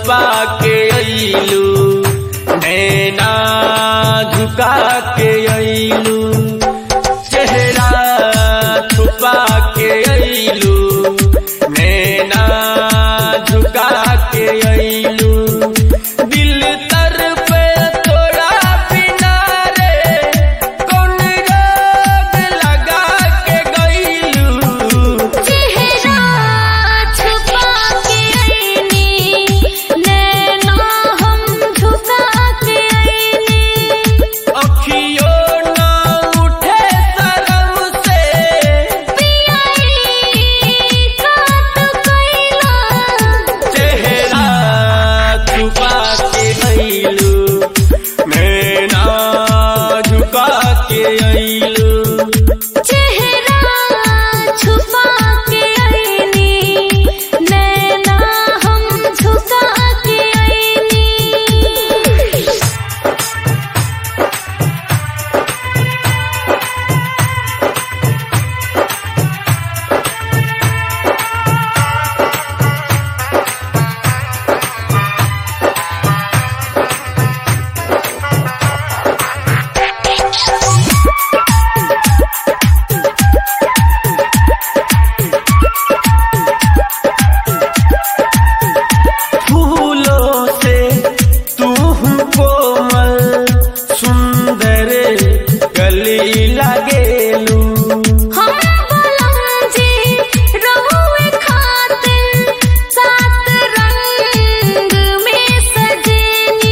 छुपा के अइलू नैना झुका के अइलू चेहरा छुपा के अइलू नैना झुका के अइलू दिल तर पे तोड़ा बिना रे कौन रोग लगा के गइलू चेहरा छुपा के आईनी नैना हम झुका के आईनी अखियों ना उठे शर्म से पियाई काट कैला चेहरा छुपा के अइलू नैना झुका के अइलू चेहरा छुपा के आईनी नैना हम झुका के आईनी फूलों से तू कोमल सुंदर गली लगेलू हम बुलंदी रहुए खातिर सात रंग में सजेनी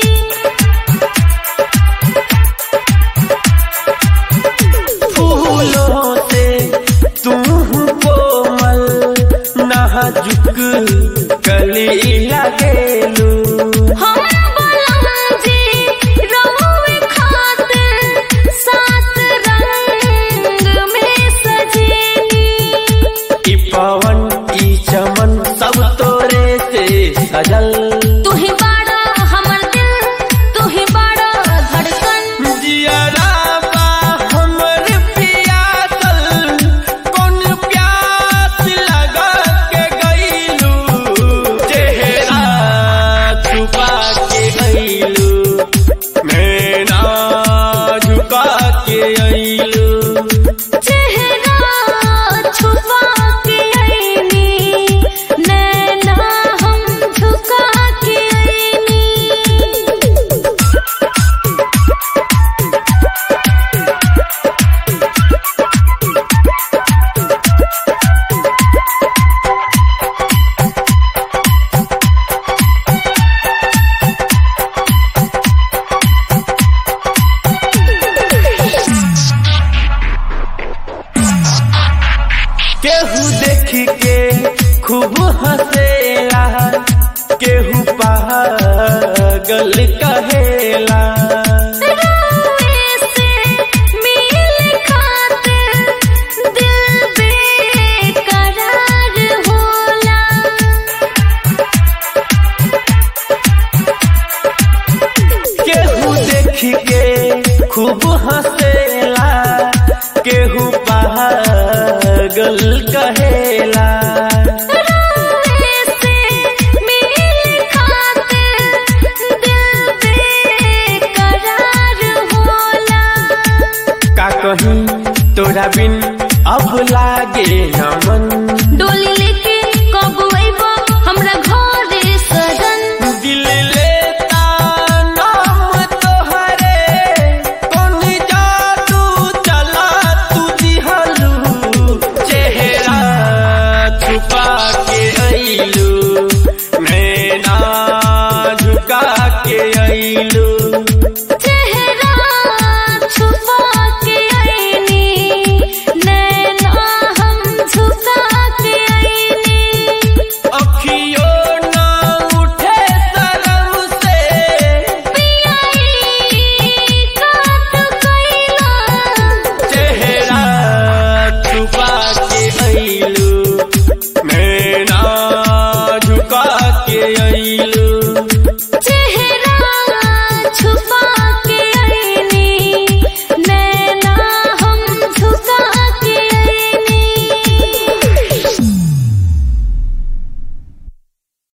फूलों से तू कोमल नाजुक गली लगेलू हम बुलंदी रहुए खातिर सात रंग में सजेनी ई पवन ई चमन सब तोरे से सजल तू ही बाड़ा हमर दिल तू ही बाड़ा धड़कन जियरा बा हमर पियासल कौन प्यास लगा के गइलू चेहरा छुपा के गइलू नैना झुका के अइलू चेहरा छुपा के आईनी नैना हम झुका के आईनी केहू देख के खूब हंसेला केहू पागल कहेला रोए से मिल खातिर दिल बेकरार होला केहू देख के खूब हंसेला केहू पागल कहेला रोए से मिल खातिर दिल बेकरार होला का कहीं तोरा बिन अब लागे न मन डोली लेके